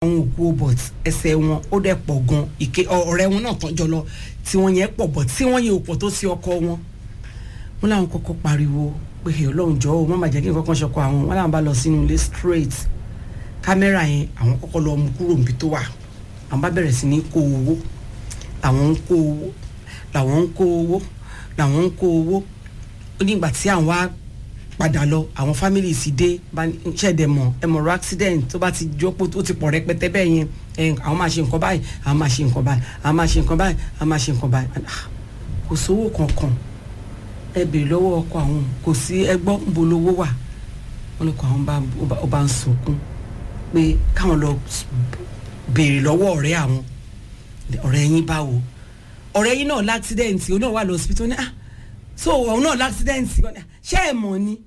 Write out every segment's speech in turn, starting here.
àwọn òkú obot ẹsẹ̀ wọn ó dẹ̀ pọ̀ gan ìké ọ̀rẹ́ wọn náà tọ́jọ́ lọ tí wọ́n yẹn pọ̀ bọ̀ tí wọ́n yẹn ò pọ̀ tó sí ọkọ wọn wọn làwọn kọ́kọ́ pariwo pé ọlọ́run jọ̀ọ́ o má má jẹ́ kí n kọ́kọ́ ṣọkọ àwọn wọn làwọn bá lọ sínú ilé straight kámẹ́rà yẹn àwọn kọ́kọ́ lọ mú kúrò níbi tó wà àwọn bá bẹ̀rẹ̀ sí ní kó owó làwọn ń kó owó làwọn ń kó owó làwọn ń kó owó ó ní ìgbà tí àwọn wá padà lọ àwọn family sì dé ṣẹ̀dẹ̀ mọ̀ ẹ mọ̀ ọ̀rọ̀ accident tó bá ti jókòó tó ti pọ̀ rẹpẹtẹ bẹ́ẹ̀ yẹn ẹ àwọn máa ṣe nǹkan báyìí àwọn máa ṣe nǹkan báyìí àwọn máa ṣe nǹkan báyìí àwọn máa ṣe nǹkan báyìí Ah, kò sówó kankan ẹ béèrè lọ́wọ́ ọkọ àwọn kò sí ẹgbọ́ ń bolówó wà wọn ní kó àwọn bá ó bá ń sunkún pé káwọn lọ béèrè lọ́wọ́ ọ̀rẹ́ àwọn ọ̀rẹ́ yín báwo ọ̀rẹ́ yín náà láksidẹ̀ǹtì ó náà wà lọ hospital ní ah so òun náà láksidẹ̀ǹtì ṣé ẹ mọ̀ ni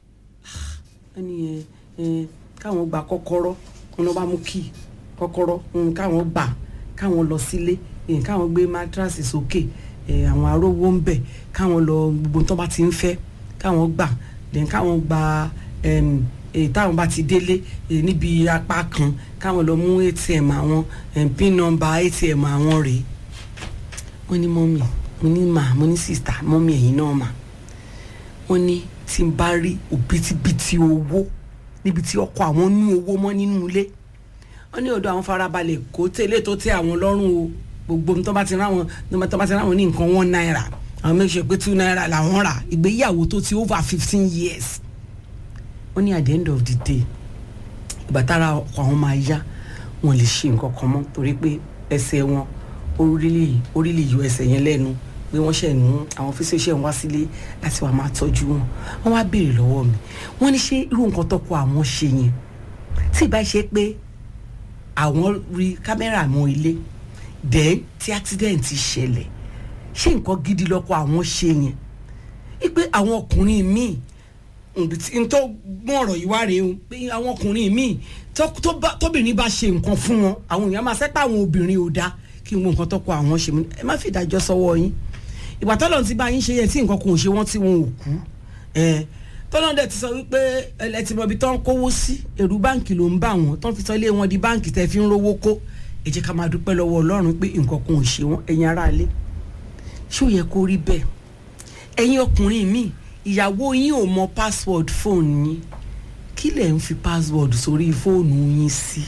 ah ẹni ẹ ẹ káwọn gba kọ́kọ́rọ́ wọn lọ bá mú kí kọ́kọ́rọ́ mm, káwọn gbà káwọn lọ sílé eh, káwọn gbé mátíráàsì sókè eh, àwọn arówó ń bẹ̀ káwọn lọ gbogbo tó bá ti ń fẹ́ káwọn gbà then káwọn gba em, èyí táwọn bá ti délé eh, níbi apá kan káwọn lọ mú atm àwọn em, pin number atm àwọn rèé wọ́n ní mọ́mì mo ní mà mo ní sista mọ́mì ẹ̀yin náà mà wọ́n ní tí n bá rí òbítíbitì owó níbi tí ọkọ àwọn ní owó mọ́ nínú ilé wọ́n ní ọ̀dọ̀ àwọn farabalẹ̀ kó tẹ́lẹ̀ tó tẹ́ àwọn lọ́rùn o gbogbo tó bá ti ráwọn tó bá ti ráwọn ní nǹkan one naira àwọn make sure pé two naira làwọn rà ìgbéyàwó tó ti over fifteen years wọ́n ní at the end of the day ìgbà tára ọkọ àwọn máa yá wọn lè ṣe nǹkan kan mọ́ torí pé ẹsẹ̀ wọn orílẹ̀ orílẹ̀ yọ ẹsẹ̀ yẹn lẹ́nu pé wọ́n ṣẹ̀ nù àwọn fíṣẹ́ ṣẹ̀ ń wá sílé láti wàá máa tọ́jú wọn wọ́n wá béèrè lọ́wọ́ mi wọ́n ní ṣé irú nǹkan tọ́kọ àwọn ṣe yẹn tí ì bá ṣe pé àwọn rí kámẹ́rà mọ́ ilé then tí accident ṣẹlẹ̀ ṣé nǹkan gidi lọ́kọ àwọn ṣe yẹn wípé àwọn ọkùnrin míì n tó gbọ́n ọ̀rọ̀ yìí wá rèé o pé àwọn ọkùnrin míì tóbìnrin bá ṣe nǹkan fún wọn àwọn èèyàn máa sẹ́pà àwọn obìnrin ò dáa kí n wo nǹkan tọ́kọ àwọn ṣe mú ẹ má fi ìdájọ́ sọ́wọ́ yín ìgbà tọ́lọ̀ ti bá yín ṣe yẹn tí nǹkan kò ṣe wọ́n tí wọn ò kú tọ́lọ̀ dẹ̀ ti sọ wípé ẹlẹ́tì mọ̀bí tó ń kówó sí èrú báǹkì ló ń bà wọ́n tó ń fi sọ ilé wọn di báǹkì tẹ́ fi ń rówó kó ẹ jẹ́ ká máa dúpẹ́ lọ́wọ́ ọlọ́run pé nǹkan kò ṣe wọ́n ẹ̀yin aráalé ṣé ò yẹ kó rí bẹ́ẹ̀ ẹ̀yin ọkùnrin míì ìyàwó yín ò mọ password fóònù yín kí lẹ̀ ń fi password sórí fóònù yín sí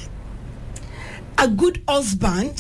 a good husband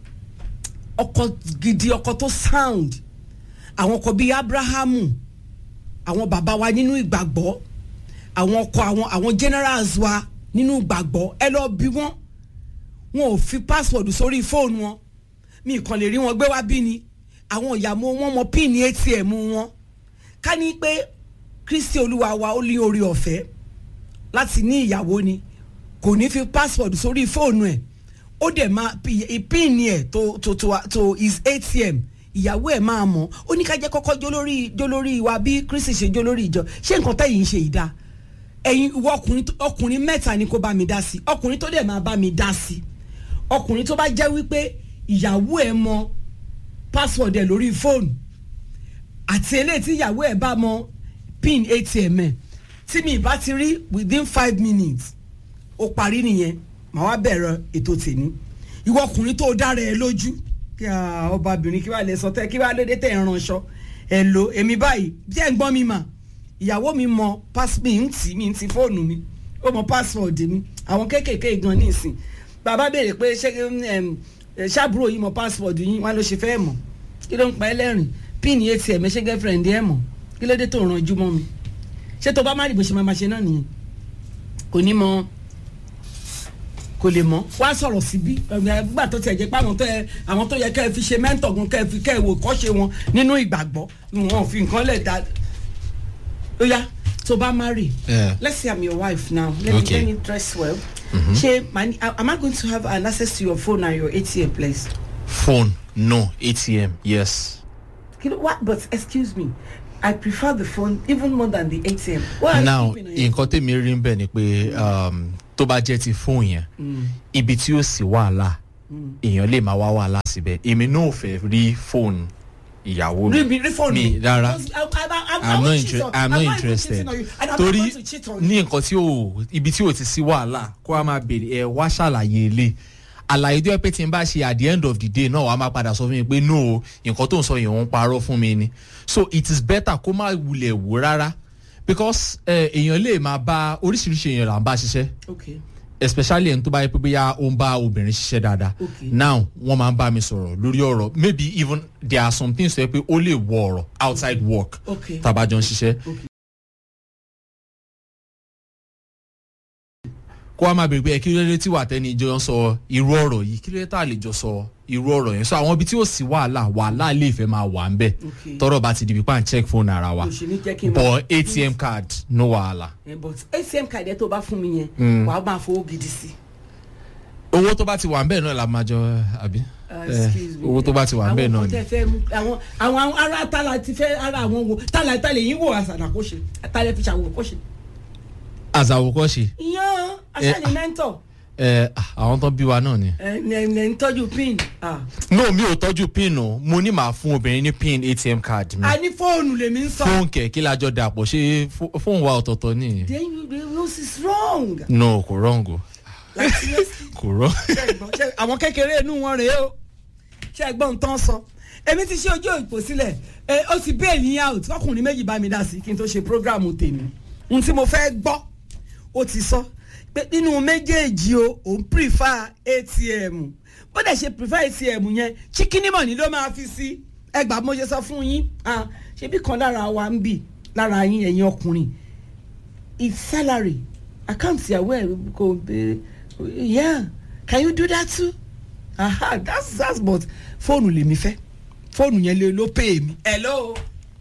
ọkọ gidi ọkọ tó sound àwọn ọkọ bíi abrahamu àwọn bàbá wa nínú ìgbàgbọ́ àwọn ọkọ àwọn àwọn generals wa nínú ìgbàgbọ́ ẹ lọ bí wọn wọn ò fi password sórí fóònù wọn mi kàn lè rí wọn gbé wá bí ni àwọn ìyàmó wọn mọ pin atm wọn ká ní pé kristi olúwa wa ó ní orí ọ̀fẹ́ láti ní ìyàwó ni kò ní fi password sórí fóònù ẹ̀ ó dẹ̀ máa pin ẹ̀ tó tó tó tó his atm ìyàwó ẹ̀ máa mọ̀ ó ní ká jẹ́ kọ́kọ́ jólórí jólórí wa bí kristi ṣe jólórí ìjọ ṣé nǹkan tẹ̀yìn ń ṣe ìdá ẹ̀yin ìwọ ọkùnrin ọkùnrin mẹ́ta ni kó bá mi dá sí ọkùnrin tó dẹ̀ máa bá mi dá sí ọkùnrin tó bá jẹ́ wípé ìyàwó ẹ̀ mọ̀ password ẹ̀ lórí fóònù àti eléyìí tí ìyàwó ẹ̀ bá mọ̀ pin atm ẹ̀ tí mi bá ti rí within five minutes ó parí nìyẹn màá wá bẹ̀rẹ̀ ètò tèmi ìwọ ọkùnrin tó dára ẹ lójú kí ọbabìnrin kí wàá lè sọ tẹ kí wàá lédè tẹ ẹ ránṣọ ẹ lo èmi báyìí bí ẹ ń gbọ́n mi mà ìyàwó mi mọ mi ń tì mi ń ti fóònù mi ó mọ password mi àwọn kéékèèké gan ní ìsìn bàbá béèrè pé ṣé ṣàbúrò yìí mọ password yín wọn ló ṣe fẹ́ mọ̀ kí ló ń pa ẹlẹ́rìn pin atm ẹ ṣe girlfriend ẹ mọ̀ kí ló dé tó ràn jú mọ́ mi ṣé tó bá má rí bó ṣe máa ma ṣe náà nìyẹn kò ní mọ kò lè mọ wá sọ̀rọ̀ síbí gbà tó tiẹ̀ jẹ́ pé àwọn tó yẹ àwọn tó yẹ kẹ́ ẹ fi ṣe mẹ́ńtọ̀ gan kẹ́ ẹ fi kẹ́ ẹ wò kọ́ṣe wọn nínú ìgbàgbọ́ wọn fi nǹkan lẹ̀ dá ó yá tó bá marry Yeah. let's say i'm your wife now let me Okay. let me dress well ṣe mani am i going to have an access to your phone and your atm place phone no atm yes you know what but excuse me i prefer the phone even more than the atm what are now you keeping on your nǹkan tèmi rí ń bẹ̀ ni pé um, tó bá jẹ́ ti fóònù yẹn ibi tí ó sì wàhálà èèyàn lè máa wá wàhálà síbẹ̀ èmi náà ò fẹ́ rí fóònù ìyàwó rí mi mi rí fóònù mi rárá Because I- I- I'm- I i'm won't not cheat inter on- i'm I'm not even interested cheating on you, and I'm not torí going to cheat on you. ní nǹkan tí ò ibi tí ò ti sí wàhálà kó a máa béèrè ẹ wá ṣàlàyé ilé àlàyé tó yẹ pé tí n bá ṣe at the end of the day náà wàá máa padà sọ fún mi pé no nǹkan tó ń sọ yẹn òun parọ́ fún mi ni so it is better kó má wulẹ̀ wò rárá because eh, èèyàn lè máa bá oríṣiríṣi èèyàn là ń bá ṣiṣẹ́ okay especially ẹni tó bá yẹ pé bóyá ó ń bá obìnrin ṣiṣẹ́ dáadáa Okay. now wọ́n máa ń bá mi sọ̀rọ̀ lórí ọ̀rọ̀ maybe even there are some things tó yẹ pé ó lè wọ ọ̀rọ̀ outside work okay tàbájọ ń ṣiṣẹ́ kó wá máa bèrè pé ẹ kí ló dé tí wà tẹ́ni jọ ń sọ irú ọ̀rọ̀ yìí kí ló dé tá a lè jọ sọ irú ọ̀rọ̀ yẹn so àwọn ibi tí ó sì wàhálà wàhálà lè fẹ́ máa wà ń bẹ̀ Okay. tọ́rọ̀ bá ti di pípa ń check phone ara wa kò ṣe ní jẹ́ kí n máa- but atm card no wàhálà Eh, but atm card ẹ tó bá fún mi yẹn wàá máa fowó gidi sí. owó tó bá ti wà ń bẹ̀ náà la máa jọ àbí Uh, Eh, excuse me. owó tó bá ti wà ń bẹ̀ àwọn náà kan ni tẹ fẹ́ mú àwọn àwọn ará tálà ti fẹ́ ara àwọn wo tálà tálà yín wò àṣàdà kó ṣe tálà fi ṣàwò kó ṣe. àzàwòkọ́ṣe ìyàn aṣáájú mẹ́ńtọ̀ ẹ àwọn tó bí wa náà ni. ẹ ẹ ń tọ́jú pin. Ah. no mi ò tọ́jú pin o mo ní màá fún obìnrin ní pin atm card mi a ní fóònù lèmi ń sọ. fóònù kẹ̀kí lájọ dàpọ̀ ṣé fó- fóònù wa ọ̀tọ̀ọ̀tọ̀ ni. then you the rules is wrong. no kò wrong o like seriously. kò wrong. ṣé ẹ gbọ́? Ṣé àwọn kékeré inú wọn rèé o ṣé ẹ gbọ́ ń tán sọ èmi ti ṣe ojú ìpò sílẹ̀ ẹ ó ti bail yín out ọkùnrin méjì bá mi dá sí kí n tó ṣe programu tèmi ohun tí mo fẹ́ gbọ́ ó ti sọ pé nínú méjèèjì o òun prefer atm bó dẹ̀ ṣe prefer atm yẹn chicken money ló máa fi sí ẹgbàá mo ṣe sọ fún yín ah, ṣebí kan lára wa ń bì lára yín ẹ̀yin ọkùnrin it's salary àkáǹtì ìyàwó ẹ̀ kò béèrè yeah can you do that too aha that's that's but fóònù lèmi fẹ́ fóònù yẹn lè ló pè mí. hello.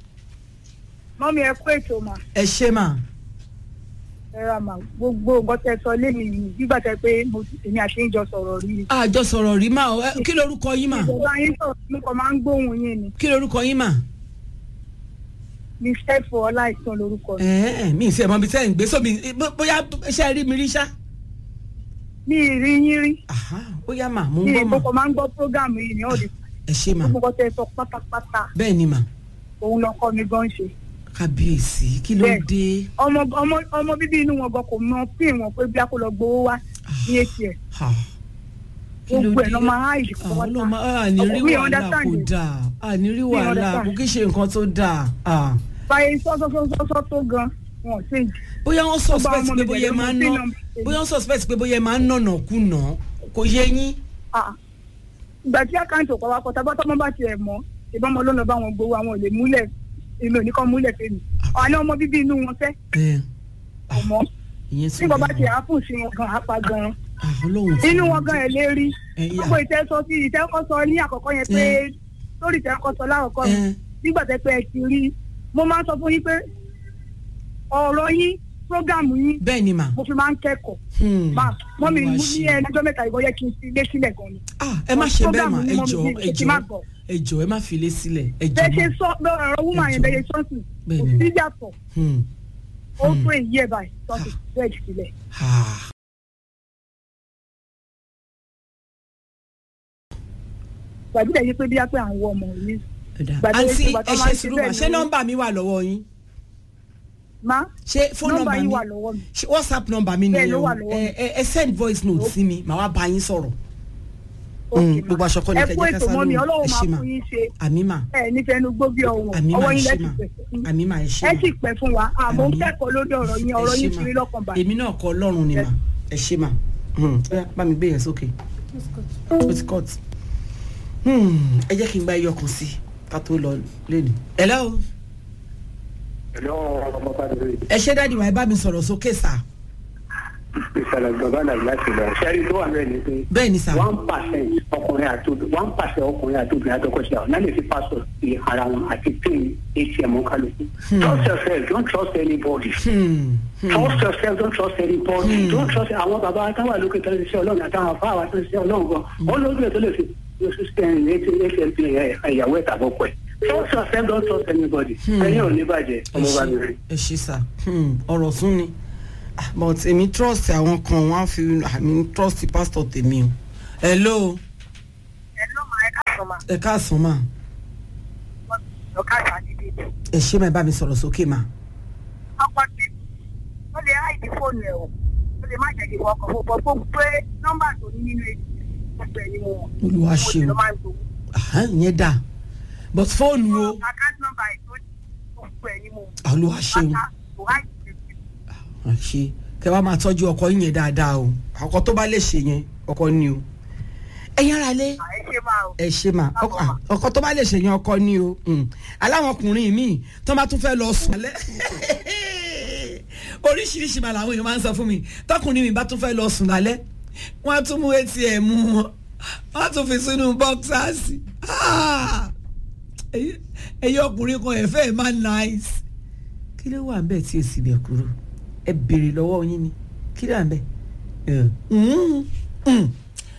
mọ́mí ẹ kó ètò mà ẹ ṣe mà ẹ ra mà gbogbo nǹkan tẹ sọ lẹ́nu yìí nígbà tẹ pé mo èmi àti ìjọ sọ̀rọ̀ rí i. àjọ sọ̀rọ̀ rí mà ọ, ẹ, kí lorúkọ yín mà ìjọba yín sọ̀rọ̀ mo kàn máa ń gbóhùn yín ni kí lorúkọ yín mà. mi fẹ́ fọ ọláìsàn lórúkọ mi. ẹ ẹ mi ì sẹ́ mọ́ bí sẹ́yìn gbé sómi bó- bóyá ṣe rí mi rí ṣá. mi ì rí yín rí aha bóyá mà mo ń mi gbọ́ ì mà mo kàn máa ń gbọ́ prógámù yìí ní ọ̀dẹ̀ ẹ ṣe mà gbogbo nǹkan tẹ sọ pátápátá bẹ́ẹ̀ ni mà òun lọkọ mi gan ṣe. kábíyèsí kí ló Bẹ́ẹ̀. dé. ọmọ ọmọ ọmọ bíbí inú wọn gan kò mọ pín wọn pé bí a kò lọ gbowó wá ní atm Ha. kí ló gbogbo dé ẹ̀ lọ́ máa háìdì kọ́ àwọn wọ́n ọlọ́mọ àní rí mi wàhálà understand kò it. dáa àní rí wàhálà understand. kò kí ṣe nǹkan tó dáa. Ah. báyìí sọ́sọ́sọ́sọ́ tó gan wọn ò ṣèjì. bóyá wọ́n suspect ọmọ pé mi bóyá pẹ̀lú máa ń ọmọ ná tí bóyá wọ́n suspect pé bóyá máa ń nànà kùnà kò yé yín. Ah. ìgbà tí àkáǹtì ọ̀pọ̀ wa kọ tábà tọ́mọ bá tiẹ̀ mọ́ ìbọn ọmọ lọ́nà bá wọn gbowó àwọn ò lè múlẹ̀ èmi ò ní kàn múlẹ̀ fèmí àná ọmọ bíbí inú wọn fẹ́ ẹ kò mọ́ ìyẹn sì tí bàbá dáa. tiẹ̀ á fún sí wọn gan apá gan Ah, Ọlọ́run ti inú mú wọn gan ẹ̀ lé rí ẹ yà. gbogbo ìtẹ́sọ sí ìtẹ́kọ̀sọ ní àkọ́kọ́ yẹn pé lórí ìtẹ́kọ̀sọ lákọ̀ọ́kọ́ ẹ nígbà tẹ́ pé ẹ ti rí mo máa ń sọ fún yín pé ọ̀rọ̀ yín prógámù yín bẹ́ẹ̀ ni mà. mo fi máa ń kẹ́kọ̀ọ́ Hmm. máa mọ́ mi Olúwa ní ṣe. ẹnìjọ́ mẹ́ta ìwọ yẹ kí n fi ilé sílẹ̀ gan ni Ah, ẹ má ṣe bẹ́ẹ̀ mà Program ẹ ni mo jọ ní ẹ kí jọ n má gbọ́. ẹ jọ ẹ má fi ilé sílẹ̀ ẹ jọ bẹ́ẹ̀ ṣe mà. sọ ọ̀rọ̀ wúmọ̀ Ẹ yẹn jọ̀ọ́. bẹ́ẹ̀ ṣe sọ́ọ̀tì Bẹ́ẹ̀ kò ni. sí yàtọ̀ Hmm. ó tó èyí ẹ̀ báyìí sọ́ọ̀tì bẹ́ẹ̀ sílẹ̀. Ah. gbàdúrà yìí pé bí a pé à ń wọ ọmọ mi Ẹ dáa. Gbàdúrà àǹtí ìjọba tó ẹ máa ṣe ń ṣe sùúrù mà bẹ́ẹ̀ ṣé ni- nọ́mbà mi wà lọ́wọ́ yín má ṣé fóònù nọ́mbà nọ́mbà yìí mi wà lọ́wọ́ mi ṣé whatsapp nọ́mbà mi Bẹ́ẹ̀ nìyẹn ló o wà lọ́wọ́ ẹ ẹ ẹ send voice note sí mi màá wá bá yín sọ̀rọ̀ Ok, Mm, ma. gbogbo aṣọ kọ́ ni ẹ kẹ́ kú jẹ́ ká ètò sá mọ́ mi lóhùn. ọlọ́run Ẹ máa ṣé mà. fún yín ṣe àmì mà ẹ nífẹ̀ẹ́ nu gbó bí ọ̀wọ̀n àmì mà ọwọ́ ẹ yín ṣé lẹ́sìn mà pẹ̀sẹ̀ àmì mà ẹ ṣé ẹ mà. sì pẹ́ fún wa àmọ́ ń Àmín. kẹ́kọ̀ọ́ lórí ọ̀rọ̀ yín ọ̀rọ̀ Ẹ yín ṣé fi mà. mí lọ́kàn balẹ̀. èmi náà kọ ọlọ́run ni mà ẹ ṣé mà Hmm, ó yá, bá mi gbé yẹn sókè ó ti cut Hmm, ẹ jẹ́ kí n gba ẹyọ kan sí i ká tó lọ lẹ́nu. hello Hello, ọmọ Bádúró. ẹ ṣé dáàdi wa ẹ bá mi sọ̀rọ̀ sókè sà Ìṣẹ̀lẹ̀ bàbá náà láti lọ. Ṣẹ́rí tó wà bẹ́ẹ̀ ni pé bẹ́ẹ̀ ni sà one percent ọkùnrin àti obìnrin one percent ọkùnrin àti obìnrin àtọkọṣe àwọn náà lè fi passport sí ara wọn àti pin ATM kálukú. Trust yourself, don't trust anybody. Hmm, hmm. Trust yourself, don't trust anybody. Don't trust àwọn bàbá táwọn àlókè tó ń ṣiṣẹ́ ọlọ́run àtàwọn afá àwọn tó ń ṣiṣẹ́ ọlọ́run gan. Wọ́n lójú ẹ̀ tó lè fi ATM pin ìyàwó ẹ̀ tàbọ̀kọ̀ ẹ̀. Trust yourself, don't trust anybody. Ẹyin ò ní bàjẹ́, ẹ ọmọ bá mi ṣé rí. ẹ ṣé sà Hmm, ọ̀rọ̀ sún ni Ah, but èmi trust àwọn kan wọ́n á fi àmì trust pastor tèmi o hello ẹ ló máa ẹ káàsán ma ẹ káàsán mà wọ́n lọ́kàtà níbi ẹ ṣe máa bá mi sọ̀rọ̀ sókè mà ọkọ tí ó lè háìdí fóònù ẹ̀ o ó lè má jẹ́ kí wọ́n kọ̀ fún bọ́ fún pé nọ́mbà tó ní nínú èdè gbogbo ẹ̀ ni mo mọ̀ Olúwa mo sì ṣeun. lọ máa ń gbowó Àhán, ìyẹn dà but fóònù o àkáǹtì nọ́mbà ẹ̀ tó gbogbo ẹ̀ ni mo mọ̀ Olúwa ṣeun pátá kò háìdí fóònù ṣe kẹ wá máa tọ́jú ọkọ yín yẹn dáadáa o ọkọ tó bá lè ṣe yẹn ọkọ ni o ẹ̀yin ara lé ẹ ṣe máa o. ẹ ṣe mà ọkọ à, ọkọ tó bá lè ṣe yẹn ọkọ ni o mm. aláwọn ọkùnrin míì tó bá tún fẹ́ lọ sùn alẹ́ oríṣiríṣi mà làwọn èèyàn máa ń sọ fún mi tọkùnrin mi bá tún fẹ́ lọ sùn lálẹ́ wọ́n á tún mú atm wọn wọ́n á tún fi sínú bọ́ksásì ẹ̀yin ọkùnrin kan ẹ̀fẹ́ ẹ̀ máa nice kí ló wà ń bẹ̀ tí èsì bẹ̀ kúrò ẹ béèrè lọ́wọ́ yín ni kí ló wà ń bẹ̀ Mm, mm.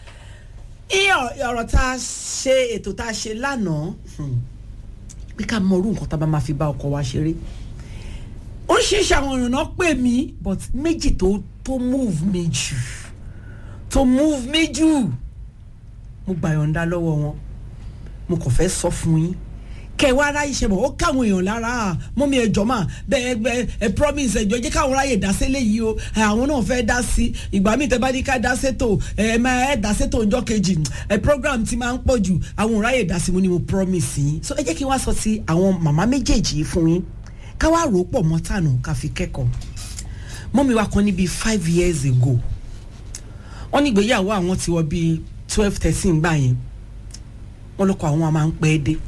iye ọ̀rọ̀ tá a ṣe ètò tá a ṣe lánàá hmm, pé ká mọ orú nǹkan tá a bá máa fi bá ọkọ wa ṣeré oríṣiríṣi àwọn ọ̀ràn náà pè mí but méjì tó tó move me jù tó move me jù mo gbà yọ̀ǹda lọ́wọ́ wọn mo kàn fẹ́ sọ fún yín kẹwàá aráyé ṣe mọ̀ ó káwọn èèyàn lára mọ́mí ẹjọ́ mà bẹ́ẹ̀ bẹ́ẹ̀ ẹ promise ẹjọ́ jẹ́ káwọn aráyè dá sílẹ̀ yìí o ẹ, àwọn náà fẹ́ dá sí ìgbà míì tẹ́ bá ní ká dá sétò ẹ ẹ máa ẹ dá sétò ọjọ́ kejì ẹ program ti máa ń pọ̀ jù àwọn aráyè dá sí mo ní mo promise yín so ẹ jẹ́ kí n wá sọ sí àwọn màmá méjèèjì yìí fún yín ká wá rò ó pọ̀ mọ́ tànù ká fi kẹ́kọ̀ọ́ mọ́mí wa kan ní bíi five years ago wọ́n ní ìgbéyàwó àwọn ti wọ bíi twelve thirteen gbà yẹn wọ́n lọ́kọ̀ àwọn máa ń pẹ́ dé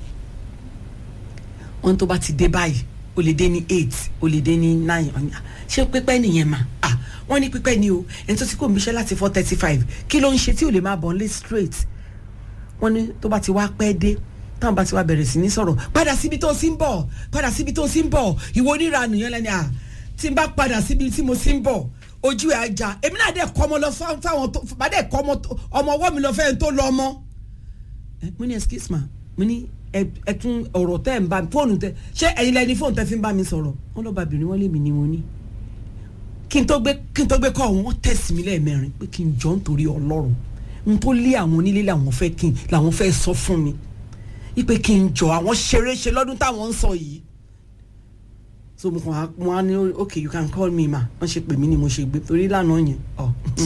wọn tó bá ti dé báyìí o lè dé ní eight o lè dé ní nine ọ̀nà ṣé pípẹ́ nìyẹn mà ah wọ́n ní pípẹ́ ni o ẹni tó ti kó omiṣẹ́ láti four thirty five kí ló ń ṣe tí ò lè máa bọ̀ ń lé straight wọ́n ní tó bá ti wá pẹ́ dé táwọn bá ti wá bẹ̀rẹ̀ sí ní sọ̀rọ̀ padà síbi tó ti ń bọ̀ padà síbi tó ti ń bọ̀ ìwọ oníranù yẹn lẹ́ni à tí n bá padà síbi tí mo ti ń bọ̀ ojú ẹ̀ ajá èmi náà dẹ̀ kọ́ ọmọ lọ fá- fáwọn tó bá dẹ̀ kọ́ ọmọ tó- ọmọ ọwọ́ mi lọ fẹ́ẹ́ tó lọ ọmọ ẹ mo ní excuse ma mo ní ẹ ẹ tún ọ̀rọ̀ tẹ́ ẹ̀ ń bá mi fóònù tẹ ṣé ẹ̀yin lẹni fóònù tẹ́ fi ń bá mi sọ̀rọ̀ wọn lọ́ọ́ bàbìnrin wọn lè mi ni mo ní kí n tó gbé kí n tó gbé kọ́ wọn wọ́n tẹ̀sí mi lẹ́ẹ̀mẹrin pé kí n jọ nítorí ọlọ́run n tó lé àwọn onílé làwọn fẹ́ kí n làwọn fẹ́ sọ fún mi ipe kí n jọ àwọn ṣeré ṣe lọ́dún táwọn ń sọ yìí so mo kàn á mo á ní ok you can call me ma wọ́n ṣe pè mí ni mo ṣe gbé torí lánàá yẹn ọ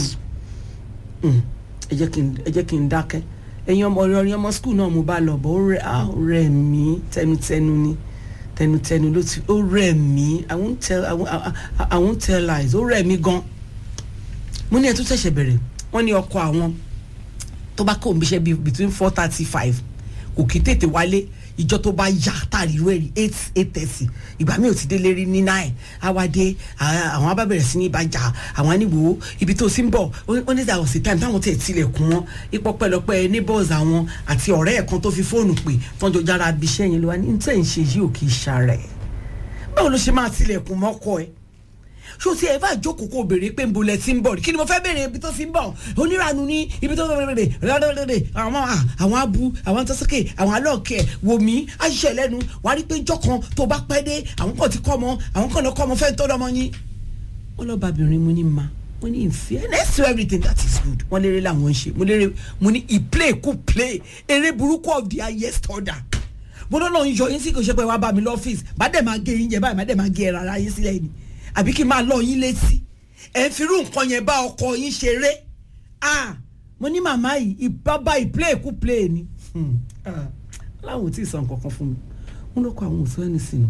mm, ẹ jẹ́ kí n ẹ jẹ́ kí n dákẹ́ ẹ̀yin ọmọ ọ̀rẹ́ ọmọ skul náà mo bá lọ bọ̀ ó rẹ̀ á ó rẹ̀ mí tẹnutẹnu ni tẹnutẹnu ló ti ó rẹ̀ mí i won't tell i won't, I, I, I won't tell lies ó rẹ̀ mí gan mo ní ẹ tún ṣẹ̀ṣẹ̀ bẹ̀rẹ̀ wọ́n ní ọkọ àwọn tó bá kó òǹbíṣẹ́ bíi between four thirty five kò kí tètè wálé ìjọ tó bá yá tàrí ìwé rí eight eight thirty ìgbà mi ò ti délé rí ní nine awádé àwọn abá bẹ̀rẹ̀ sí ní ìbàjá àwọn aníwò ibi tó sì ń bọ̀ ó ní that was the time táwọn tẹ̀ tilẹ̀kùn wọn ipò pẹ̀lọpẹ̀ neighbors àwọn àti ọ̀rẹ́ ẹ̀ kan tó fi fóònù pè tọ́jọ́ jára abiṣẹ́ yẹn ló wá ní ní tẹ̀ ń ṣe yìí ò kì í ṣàrẹ̀ báwo ló ṣe máa tilẹ̀kùn mọ́kọ ẹ̀ ṣó ti ẹ̀ bá jókòó kó béèrè pé nbo lẹ ti ń bọ̀ kí ni mo fẹ́ béèrè ibi tó ti ń bọ̀ onírànú ní ibi tó ń béèrè rẹ́rẹ́rẹ́rẹ́ àwọn àwọn abu àwọn tọ́sọ́kè àwọn alọ́ọ̀kẹ́ wò mí àṣìṣe lẹ́nu wà á rí pé jọ́ kan tó bá pẹ́ dé àwọn kan ti kọ́ ọmọ àwọn kan lọ kọ́ ọmọ fẹ́ tó lọ́mọ yín. wọ́n lọ́ọ́ bàbìnrin mo ní ma mo ní in fairness to everything that is good wọ́n lérè làwọn ń ṣe mo lérè mo ní i play kú play eré burúkú of the highest order mo lọ́nà ń yọ yín sí kò ṣe pé wàá bá mi lọ́fíìsì má dẹ̀ máa gé yín jẹ báyìí má dẹ̀ máa gé ẹ̀rọ ara yín sílẹ̀ ni àbí kí n máa lọ yín létí ẹ ń firú nǹkan yẹn bá ọkọ yín ṣeré ah mo ní màmá yìí ìbábá ìplé kú plé ni láwọn ò tí ì sọ nǹkan kan fún mi wọn ló kọ àwọn òṣù ẹni sínú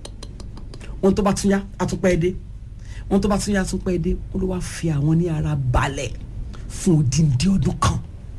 wọn tó bá tún yá àtúpẹ́ dé wọn tó bá tún yá àtúpẹ́ dé wọn ló wá fi àwọn ní ara balẹ̀ fún odindi ọdún kan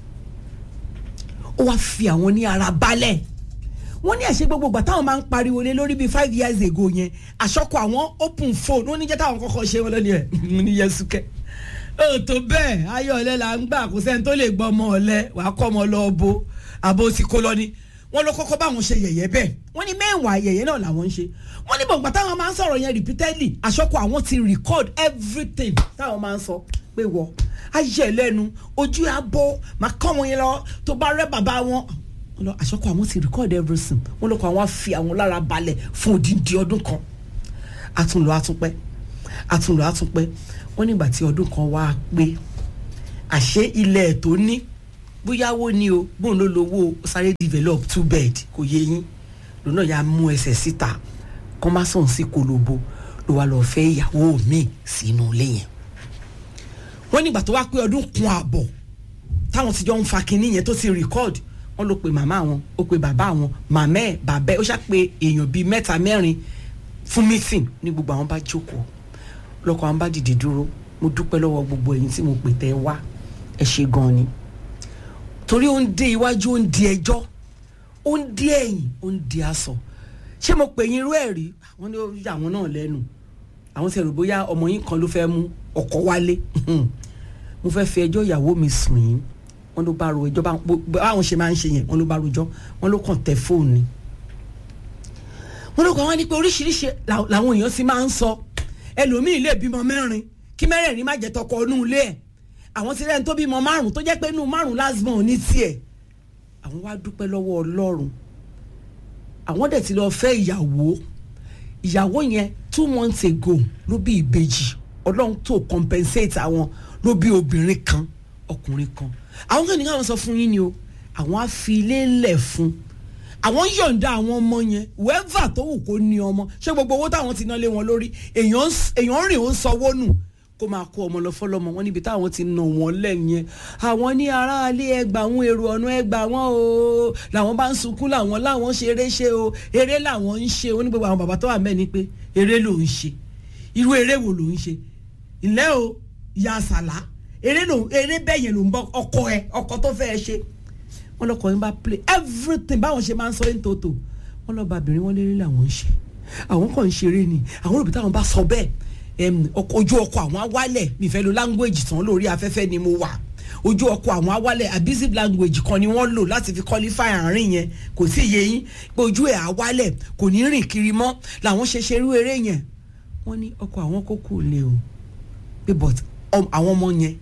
ó wá fi àwọn ní ara balẹ̀ wọ́n ní ẹ̀ṣẹ́ gbogbo ìgbà táwọn máa ń pariwo lé lórí bíi five years ago yẹn àṣọkọ àwọn open phone ó ní jẹ́ táwọn kọ́kọ́ ṣe wọ́n lónìí ẹ̀ mo ní yẹsù kẹ́ ó tó bẹ́ẹ̀ ayọ̀ ọ̀lẹ́ là ń gbà kó sẹ́ni tó lè gbọ́ ọmọ ọ̀lẹ́ wàá kọ́ ọmọ lọ bo àbò tí kò lọ ni wọ́n ló kọ́kọ́ báwọn ṣe yẹ̀yẹ́ bẹ́ẹ̀ wọ́n ní mẹ́wàá yẹ̀yẹ́ náà làwọn ń ṣe wọ́n ní gbọ̀ngbà táwọn máa ń sọ̀rọ̀ yẹn repeatedly àṣọkọ àwọn ti record everything táwọn máa ń sọ pé wọ́ ayẹ̀ lẹ́nu ojú àbọ̀ máa kọ́ wọn yẹn lọ tó bá rẹ́ bàbá wọn wọn lọ àṣọkọ àwọn ti record everything wọn lọkọ àwọn fi àwọn lára balẹ̀ fún odindi ọdún kan àtúnlọ àtúnpẹ́ àtúnlọ àtúnpẹ́ wọn nígbà tí ọdún kan wá pé àṣé ilẹ̀ ẹ̀ tó ní bóyáwó ni o bóun ló lówó sáré develop two bed kò yé yín lónà ya mú ẹsẹ̀ síta kọ́ má sàn sí kolobo ló wá lọ́ọ́ fẹ́ ìyàwó mi sínú ilé yẹn wọ́n nígbà tó wá pé ọdún kun àbọ̀ táwọn ti jọ ń fa kinní yẹn tó ti record wọ́n ló pe màmá wọn ó pe bàbá wọn màmá ẹ̀ bàbá ẹ̀ ó ṣá pé èèyàn bíi mẹ́ta mẹ́rin fún meeting ní gbogbo àwọn bá jókòó lọ́kọ̀ àwọn bá dìde dúró mo dúpẹ́ lọ́wọ́ gbogbo ẹ̀yin tí mo pè tẹ́ ẹ wá ẹ ṣe gan ni torí ó ń dé iwájú ó ń di ẹjọ́ ó ń di ẹ̀yìn ó ń di aṣọ ṣé mo pè yín irú ẹ̀ rí wọ́n ní ó yà wọ́n náà lẹ́nu àwọn ti rò bóyá ọmọ yín kan ló fẹ́ mú ọkọ wálé mo fẹ́ fi ẹjọ́ ìyàwó mi sùn yín wọ́n ló bá ro ẹjọ́ bá- bó- báwọn ṣe máa ń ṣe yẹn wọ́n ló bá rojọ́ wọ́n ló kàn tẹ fóònù ni wọ́n ló kàn wá ní pé oríṣiríṣi làwọn làwọn èèyàn sì máa ń sọ ẹlòmíì lè bímọ mẹ́rin kí mẹ́rẹ̀ẹ̀rin má jẹ́ tọkọ inú ilé ẹ̀ àwọn ti rẹ́ni tó bímọ márùn tó jẹ́ pé inú márùn lásìmọ̀ ní tiẹ̀ àwọn wá dúpẹ́ lọ́wọ́ ọlọ́run àwọn dẹ̀ ti lọ fẹ́ ìyàwó ìyàwó yẹn two months ago ló bí ìbejì ọlọ́run tó compensate àwọn ló bí obìnrin kan ọkùnrin kan àwọn kan ní káwọn sọ fún yín ni o àwọn á fi ilé lẹ̀ fún àwọn yọ̀ǹda àwọn ọmọ yẹn wẹ́fà tó wù kó ní ọmọ ṣé gbogbo owó táwọn ti ná lé wọn lórí èèyàn ń s- èèyàn ń rìn ó ń sanwó nù kó máa kó ọmọ lọ fọlọmọ wọn níbi táwọn ti nà wọn lẹ́yìn àwọn ní aráalé ẹgbà àwọn èrò ọ̀nà ẹgbà wọn o làwọn bá ń sunkún làwọn láwọn ṣe eré ṣe o eré làwọn ń ṣe o ní gbogbo àwọn bàbá tó wà mẹ́ni pé eré ló ń ṣe irú eré wo ló ń ṣe ilé o ìyá àsàlá eré ló eré bẹ́ẹ̀ yẹn ló ń bọ́ ọkọ ẹ ọkọ tó fẹ́ ẹ ṣe wọ́n lọ́kọ̀ yín bá play everything báwọn ṣe máa ń sọ ní tòótọ́ wọ́n lọ́ọ́ bá obìnrin wọn lérè làwọn ń ṣe àwọn kàn ń ṣeré ni àwọn òbí táwọn bá sọ bẹ́ẹ̀ em, ọkọ̀- ojú ọkọ̀ àwọn awálẹ̀ nífẹ̀ẹ́ lo language tán lórí afẹ́fẹ́ ni mo wà ojú ọkọ̀ àwọn awálẹ̀ abusive language kan ni wọ́n lò láti fi qualify àárín yẹn kò sí iye yín pé ojú ẹ̀ awálẹ̀ kò ní rìn kiri mọ́ làwọn ṣe ṣerú eré yẹn wọ́n ní ọkọ̀ àwọn kókó lé o pé but ọm- àwọn ọmọ yẹn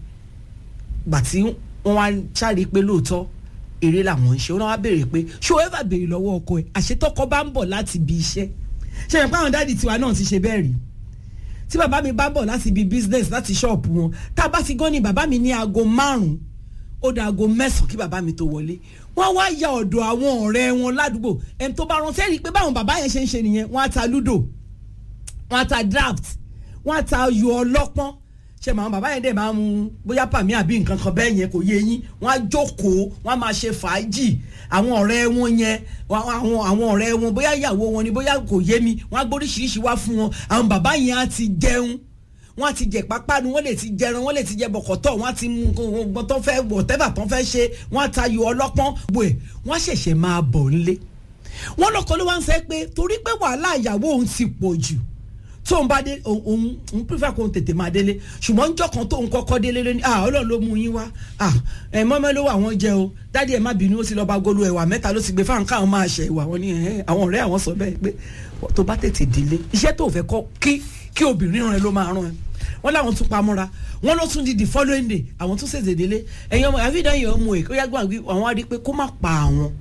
gbà tí wọ́n wá ṣáàrí pé lóòótọ́ eré làwọn ń ṣe wọ́n wá béèrè pé ṣé o ever béèrè lọ́wọ́ ọkọ ẹ̀ àṣetọ́kọ bá ń bọ̀ láti ibi iṣẹ́ ṣe é pé àwọn dáàdi tiwa náà ti ṣe bẹ́ẹ̀ rí tí bàbá mi bá bọ̀ láti ibi business láti ṣọ́ọ̀pù wọn tá a bá ti gán ni bàbá mi ní aago márùn-ún ó da aago mẹ́sàn-án kí bàbá mi tó wọlé wọ́n wá ya ọ̀dọ̀ àwọn ọ̀rẹ́ wọn ládùúgbò ẹni tó bá rántí ẹ̀rí pé báwọn bàbá yẹn ṣe ń ṣe nìyẹn wọ́n á ta ludo wọ́n á ta draft wọ́n á ta ayò ọlọ́pọ́n ṣe màá bàbá yẹn dẹ̀ máa mu bóyá pàmí àbí nǹkan kan bẹ́ẹ̀ yẹn kò yé yín wọ́n á jókòó wọ́n á máa ṣe fàájì àwọn ọ̀rẹ́ wọn yẹn wọ́n- àwọn àwọn ọ̀rẹ́ wọn bóyá ìyàwó wọn ni bóyá kò yé mi wọ́n á gbóríṣiríṣi wá fún wọn àwọn bàbá yẹn á ti jẹun wọ́n á ti jẹ pápánu wọ́n lè ti jẹran wọ́n lè ti jẹ bọ̀kọ̀tọ̀ wọ́n á ti mú nǹkan tó fẹ́ whatever tó fẹ́ ṣe wọ́n á tayò ọlọ́pọ́n gbò ẹ̀ wọ́n á ṣẹ̀ṣẹ̀ máa bọ̀ nílé wọ́n lọ́kọ́ ló wá ń sẹ́ pé torí pé wàhálà ìyàwó òun ti pọ̀ jù tóun bá dé òun òun òun prefer kóun tètè máa délé ṣùgbọ́n njọ́ kan tóun kọ́kọ́ délé lónìí ah ọlọ́run ló mú yín wá ah ẹ̀ mọ́mọ́ ló wà wọ́n jẹ o dádì ẹ̀ má bínú ó sì lọ́ọ́ bá golo ẹ̀wà mẹ́ta ló sì gbé fáwọn káwọn máa ṣe ìwà wọn ni ẹ̀ àwọn ọ̀rẹ́ àwọn sọ bẹ́ẹ̀ pé tó bá tètè délé iṣẹ́ tó fẹ́ kọ́ kí kí obìnrin rẹ ló máa rán ẹ wọ́n láwọn tún pamọ́ra wọ́n ló tún di the following day àwọn tún ṣèṣe délé ẹ̀yin ọmọ àfihàn yẹn ọmọ ẹ̀ kó yá gbọ́n àwọn á rí i pé kó má pa àwọn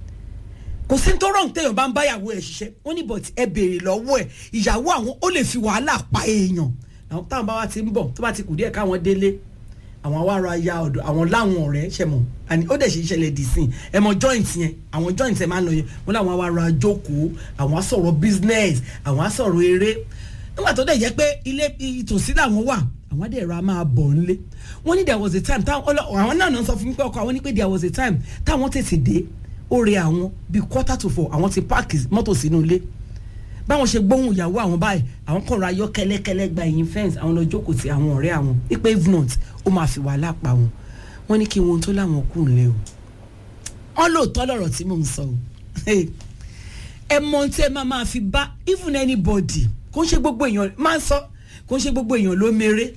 kò sí tó rọrùn téèyàn bá ń bá ìyàwó ẹ̀ ṣiṣẹ́ wọ́n ní bọ̀tí ẹ béèrè lọ́wọ́ ẹ̀ ìyàwó àwọn ó lè fi wàhálà pa èèyàn àwọn táwọn bá wa ti ń bọ̀ tó bá ti kù díẹ̀ káwọn délé àwọn awárò aya ọ̀dọ̀ àwọn láwọn ọ̀rẹ́ ṣe mọ̀ àní ó dẹ̀ ṣe ìṣẹ̀lẹ̀ dì sí ẹ mọ joint yẹn àwọn joint ẹ máa ń lọ yẹn wọ́n láwọn awárò ajókòó àwọn á sọ̀rọ̀ business àwọn á sọ̀rọ̀ eré nígbà tó dẹ̀ jẹ́ pé ilé ìtòsí làwọn wà àwọn dẹ̀ ra máa bọ̀ nílé wọ́n ní there was a time táwọn ọlọ́- àwọn náà náà sọ fún mi pé ọkọ àwọn ní pé there was a time táwọn tètè dé ó re àwọn bíi quarter to four àwọn ti páàkì mọ́tò sínú ilé báwọn ṣe gbóhùn ìyàwó àwọn báyìí àwọn kàn ra ayọ́ kẹ́lẹ́kẹ́lẹ́ gba ẹ̀yìn fẹ́ǹsì àwọn lọ jókòó ti àwọn ọ̀rẹ́ àwọn wípé if not ó máa fi wàhálà pa wọn wọ́n ní kí wọn tó láwọn kù nílé o wọ́n lóòótọ́ lọ̀rọ̀ tí mò ń sọ o ẹ mọ ohun tí ẹ máa máa fi bá even anybody kò ń ṣe gbogbo èèyàn máa ń sọ kò ń ṣe gbogbo èèyàn ló mèrè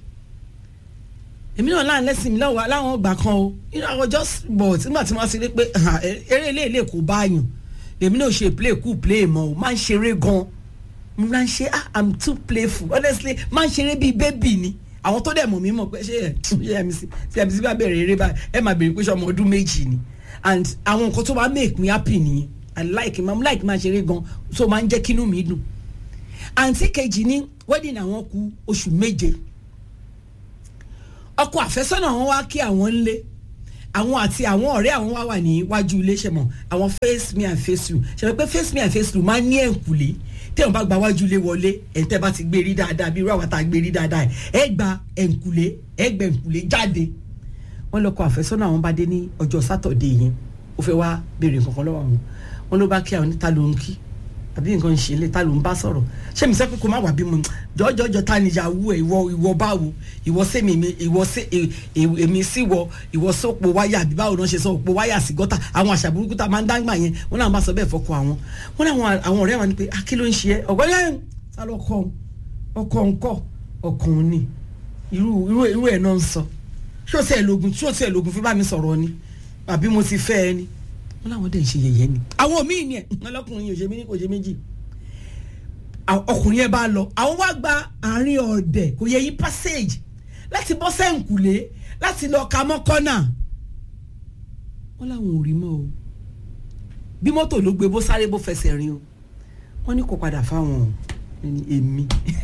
èmi náà láàrin lẹ́sìn mi láwọn láwọn ọgbà kan o you know I was just but nígbà tí wọ́n ti rí pé ah, eré ilé ilé kò bá yàn èmi náà ṣe play cool play mọ́ o máa ń ṣeré gan mo máa ń ṣe ah i'm too playful honestly máa ń ṣeré bíi bébì ni àwọn tó dẹ̀ mọ̀ mí mọ̀ pé ṣé ẹ̀ ṣé mc ṣé mc bá bẹ̀rẹ̀ eré báyìí ẹ máa bèrè pé ṣe ọmọ ọdún méjì ni and àwọn nǹkan tó máa make me happy nìyẹn i like máa like máa ṣeré gan so máa ń jẹ́ kínú mi dùn àǹtí kejì ní wedding àwọn kù oṣù méje ọkọ àfẹ́sọ́nà wọn wá kí àwọn ńlé àwọn àti àwọn ọ̀rẹ́ àwọn wá wà níwájú ilé ṣe mọ̀ àwọn face me and face you ṣe mọ̀ pé face me and face you máa ń ní ẹ̀ǹkùlé tẹ́wọ̀n bá gba wájú ilé wọlé ẹ̀ǹtẹ́ bá ti gbé rí dáadáa bí irú àwọn tá a gbé rí dáadáa ẹ̀ gba ẹ̀ǹkùlé ẹ̀ gbẹ̀ ẹ̀ǹkùlé jáde wọ́n lọ́kọ àfẹ́sọ́nà àwọn bá dé ní ọjọ́ sátọ̀dé yẹn ó fẹ́ wá béèrè nǹkan kan lọ́wọ́ àwọn wọn ló bá kí àwọn níta ló ń kí àbí nǹkan ń ṣe ilé ta ló ń bá sọ̀rọ̀ ṣé mi sẹ́ pé kó má wà bí mo jọjọjọ ta ni ìyàwó ẹ ìwọ ìwọ báwo ìwọ sẹ́mi mi ìwọ sẹ́ èmi sí wọ ìwọ sọ́pọ̀ wáyà àbí báwo náà ṣe sọ òpó wáyà sí gọ́tà àwọn àṣà burúkú tá a máa ń dáńgbà yẹn wọn náà bá sọ bẹ́ẹ̀ fọkọ àwọn wọn náà àwọn ọ̀rẹ́ wọn ni pé akí ló ń ṣe ẹ ọ̀gbọ́n yẹn ta ló kọ́ ọkọ̀ ńkọ́ ọkùnrin ni irú irú irú ẹ̀ náà ń sọ ṣó tiẹ̀ lógun ṣó tiẹ̀ lógun fi bá mi sọ̀rọ̀ ni àbí mo ti fẹ́ ẹ ni wọn làwọn dẹ̀ ń ṣe yẹ̀yẹ́ ni àwọn míì ni ẹ̀ ọlọ́kùnrin yìí ò ṣe mí ní kò ṣe méjì ọkùnrin yẹn bá lọ àwọn wá gba àárín ọ̀dẹ̀ kò yẹ yí passage láti bọ́ sẹ́ǹkùlé láti lọ ka mọ́ kọ́nà wọn làwọn ò rí mọ́ o bí mọ́tò ló gbé bó sáré bó fẹsẹ̀ rìn o wọ́n ní kò padà fáwọn èmi